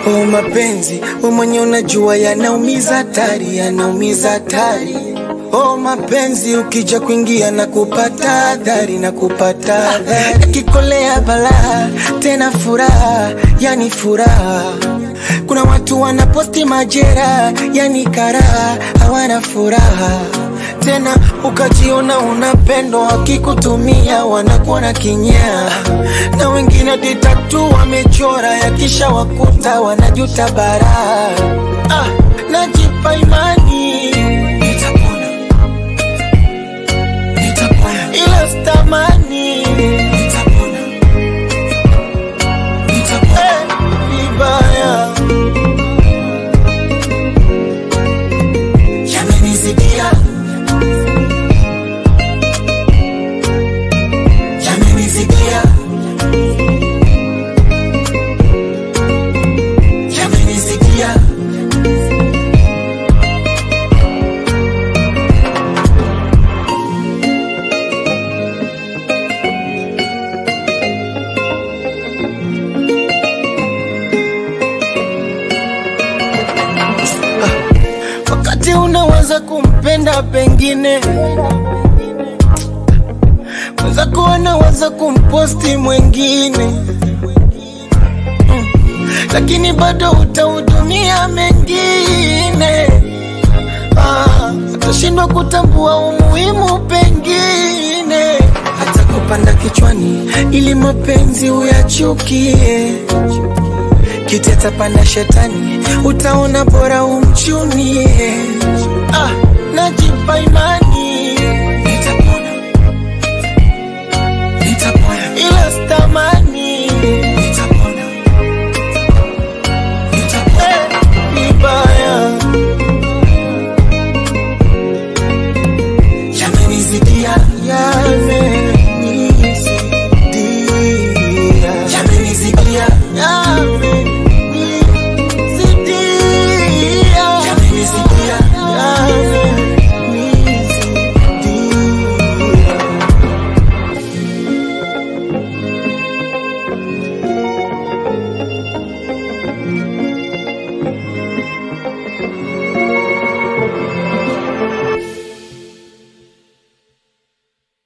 Oh, mapenzi we mwenye unajua yanaumiza hatari, yanaumiza hatari. Oh, mapenzi ukija kuingia na kupata adhari na kupata adhari, yakikolea balaa tena furaha, yani furaha. Kuna watu wanaposti majera, yani karaha, hawana furaha tena ukajiona unapendwa, wakikutumia wanakuona kinyaa, na wengine ditatu wamechora, yakisha wakuta wanajuta baraa. Ah, najipa imani nitapona, nitapona, ila stamani nitapona, nitapona eh, vibaya yamenizidia yamenizidia yamenizidia wakati unaweza kumpenda pengine mwenzako anaweza kumposti mwengine Mm. lakini bado utahudumia mengine Ah, atashindwa kutambua umuhimu pengine hata kupanda kichwani ili mapenzi uyachukie kiti atapanda shetani utaona bora umchunie